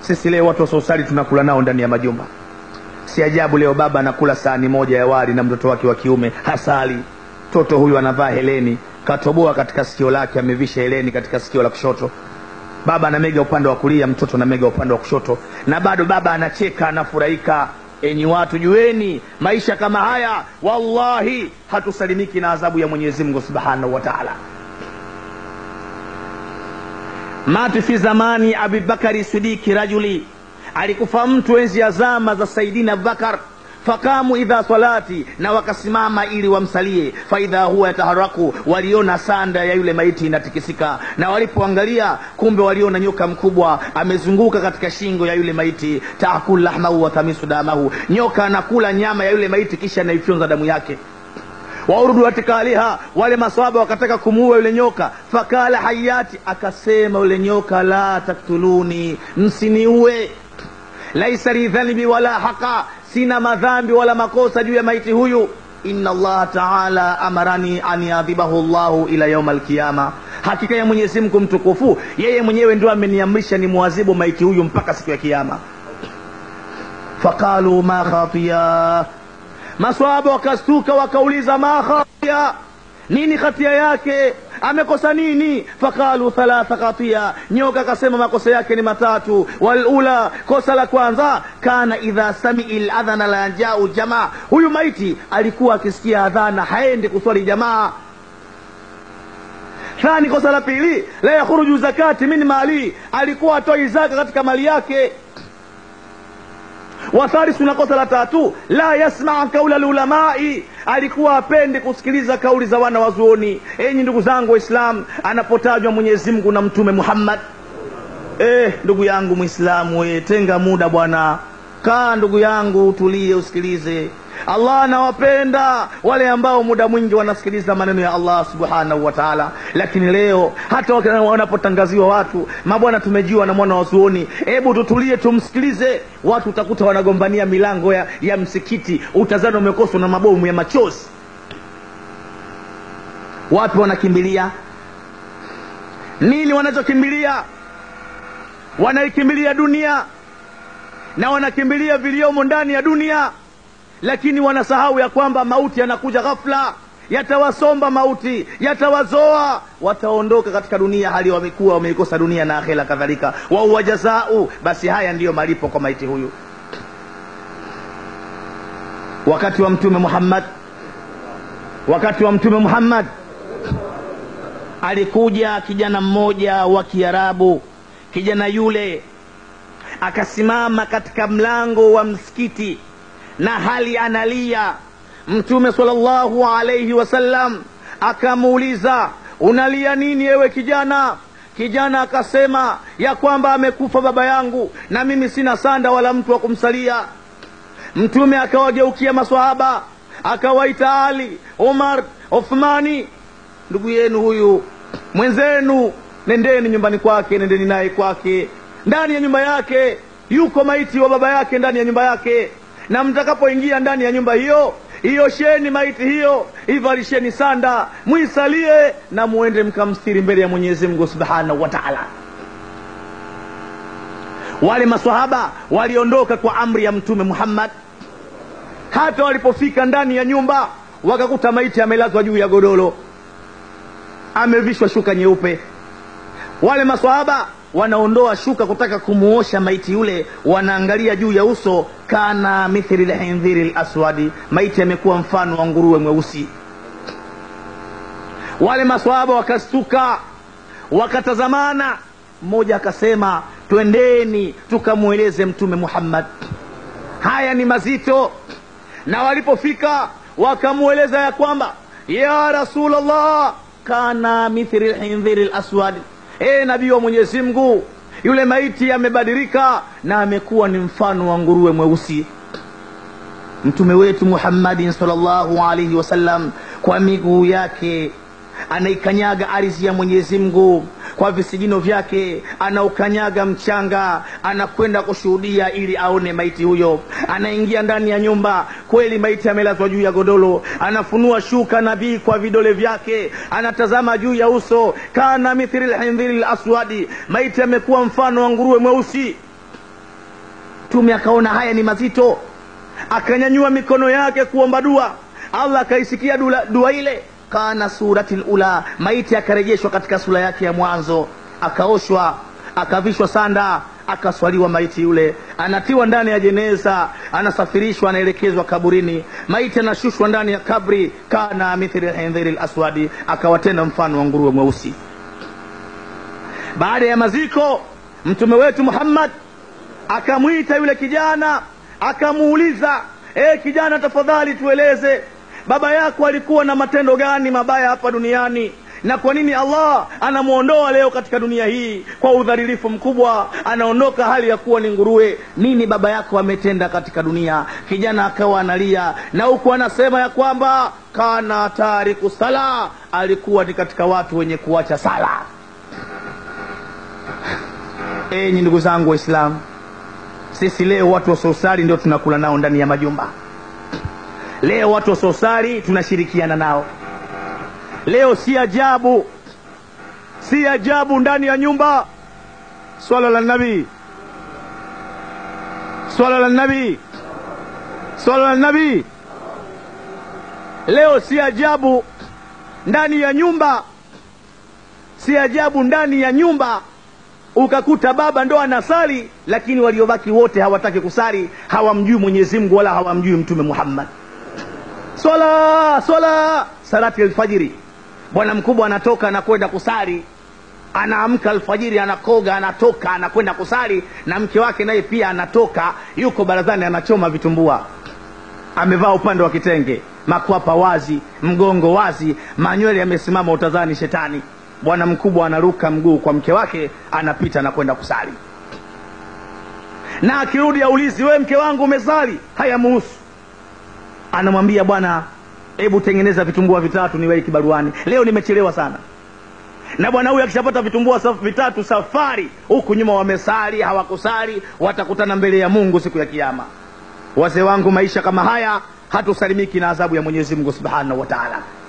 sisi leo watu wasiosali tunakula nao ndani ya majumba si ajabu leo baba anakula sahani moja ya wali na mtoto wake wa kiume hasali mtoto huyu anavaa heleni katoboa katika sikio lake amevisha heleni katika sikio la kushoto baba anamega upande wa kulia mtoto anamega upande wa kushoto na bado baba anacheka anafurahika enyi watu jueni maisha kama haya wallahi hatusalimiki na adhabu ya mwenyezi mungu subhanahu wa taala mati fi zamani abibakari sidiki rajuli alikufa mtu enzi ya zama za saidina abubakar fakamu idha salati na wakasimama ili wamsalie faidha huwa yataharaku waliona sanda ya yule maiti inatikisika na walipoangalia kumbe waliona nyoka mkubwa amezunguka katika shingo ya yule maiti taakul lahmahu watamisu damahu nyoka anakula nyama ya yule maiti kisha anaifyonza damu yake waurudu katika aliha wale maswaba wakataka kumuua yule nyoka fakala hayati akasema yule nyoka la taktuluni msiniue laisa li dhanbi wala haqa sina madhambi wala makosa juu ya maiti huyu inna allaha taala amarani an yadhibahu llahu ila yauma alqiyama hakika ya mwenyezi mungu mtukufu yeye mwenyewe ndio ameniamrisha ni mwazibu maiti huyu mpaka siku ya kiama faqalu ma khatiya maswahaba wakastuka wakauliza ma khatia nini hatia yake amekosa nini faqalu thalatha khatia nyoka akasema makosa yake ni matatu walula kosa la kwanza kana idha samii ladhana la jau jamaa huyu maiti alikuwa akisikia adhana haendi kuswali jamaa thani kosa la pili la yakhuruju zakati min mali alikuwa atoi zaka katika mali yake wathalisu na kosa la tatu la yasmaa kaula lulamai alikuwa apende kusikiliza kauli za wana wazuoni enyi ndugu zangu waislam anapotajwa mwenyezi mungu na mtume muhammad eh, ndugu yangu mwislamu eh, tenga muda bwana kaa ndugu yangu utulie usikilize allah anawapenda wale ambao muda mwingi wanasikiliza maneno ya allah subhanahu wa taala lakini leo hata wanapotangaziwa watu mabwana tumejiwa na mwana wazuoni hebu tutulie tumsikilize watu utakuta wanagombania milango ya, ya msikiti utazani umekoswa na mabomu ya machozi wapi wanakimbilia nini wanachokimbilia wanaikimbilia dunia na wanakimbilia viliomo ndani ya dunia lakini wanasahau ya kwamba mauti yanakuja ghafla yatawasomba mauti yatawazoa wataondoka katika dunia hali wamekuwa wameikosa dunia na akhera kadhalika wahuwa jazau basi haya ndiyo malipo kwa maiti huyu wakati wa mtume muhammad wakati wa mtume muhammad alikuja kijana mmoja wa kiarabu kijana yule akasimama katika mlango wa msikiti na hali analia mtume salllahu alaihi wasallam akamuuliza unalia nini ewe kijana kijana akasema ya kwamba amekufa baba yangu na mimi sina sanda wala mtu wa kumsalia mtume akawageukia maswahaba akawaita ali umar uthmani ndugu yenu huyu mwenzenu nendeni nyumbani kwake nendeni naye kwake ndani ya nyumba yake yuko maiti wa baba yake ndani ya nyumba yake na mtakapoingia ndani ya nyumba hiyo iosheni maiti hiyo ivalisheni sanda mwisalie na muende mkamstiri mbele ya mwenyezi mungu subhanahu wa taala wale maswahaba waliondoka kwa amri ya mtume muhammad hata walipofika ndani ya nyumba wakakuta maiti amelazwa juu ya godoro amevishwa shuka nyeupe wale maswahaba wanaondoa shuka kutaka kumuosha maiti yule wanaangalia juu ya uso kana mithli lhindhiri laswadi maiti amekuwa mfano wa nguruwe mweusi wale maswahaba wakastuka wakatazamana mmoja akasema twendeni tukamweleze mtume muhammad haya ni mazito na walipofika wakamweleza ya kwamba ya rasulllah kana mithli lhindhiri laswadi ee nabii wa mwenyezi mungu yule maiti amebadilika na amekuwa ni mfano wa nguruwe mweusi mtume wetu muhammadin salllahu alaihi wasallam kwa miguu yake anaikanyaga ardhi ya mwenyezi mungu kwa visigino vyake anaukanyaga mchanga anakwenda kushuhudia ili aone maiti huyo anaingia ndani ya nyumba kweli maiti amelazwa juu ya godoro anafunua shuka nabii kwa vidole vyake anatazama juu ya uso kana mithili lhindhiri laswadi maiti amekuwa mfano wa nguruwe mweusi mtume akaona haya ni mazito akanyanyua mikono yake kuomba dua allah akaisikia dua, dua ile kana surati lula maiti akarejeshwa katika sura yake ya mwanzo akaoshwa akavishwa sanda akaswaliwa maiti yule anatiwa ndani ya jeneza anasafirishwa anaelekezwa kaburini maiti anashushwa ndani ya kabri kana mithli lhindhiri laswadi akawa tena mfano wa nguruwe mweusi baada ya maziko mtume wetu muhammad akamwita yule kijana akamuuliza e kijana tafadhali tueleze baba yako alikuwa na matendo gani mabaya hapa duniani na kwa nini allah anamwondoa leo katika dunia hii kwa udhalilifu mkubwa anaondoka hali ya kuwa ni nguruwe nini baba yako ametenda katika dunia kijana akawa analia na huku anasema ya kwamba kana tariku sala alikuwa ni katika watu wenye kuacha sala enyi ndugu zangu waislamu sisi leo watu wasiosali ndio tunakula nao ndani ya majumba leo watu wasiosali tunashirikiana nao leo si ajabu si ajabu ndani ya nyumba swala la nabii swala la nabii swala la nabii leo si ajabu ndani ya nyumba si ajabu ndani ya nyumba ukakuta baba ndo anasali lakini waliobaki wote hawataki kusali hawamjui mwenyezi mungu wala hawamjui mtume muhammad swala swala salati alfajiri bwana mkubwa anatoka anakwenda kusali anaamka alfajiri anakoga anatoka anakwenda kusali na mke wake naye pia anatoka yuko barazani anachoma vitumbua amevaa upande wa kitenge makwapa wazi mgongo wazi manywele yamesimama utazani shetani bwana mkubwa anaruka mguu kwa mke wake anapita na kwenda kusali na akirudi aulizi wewe mke wangu umesali hayamuhusu anamwambia bwana hebu tengeneza vitumbua vitatu niwei kibaruani leo nimechelewa sana na bwana huyu akishapata vitumbua saf, vitatu safari huku nyuma wamesali hawakusali watakutana mbele ya mungu siku ya kiama wazee wangu maisha kama haya hatusalimiki na adhabu ya mwenyezi mungu subhanahu wa taala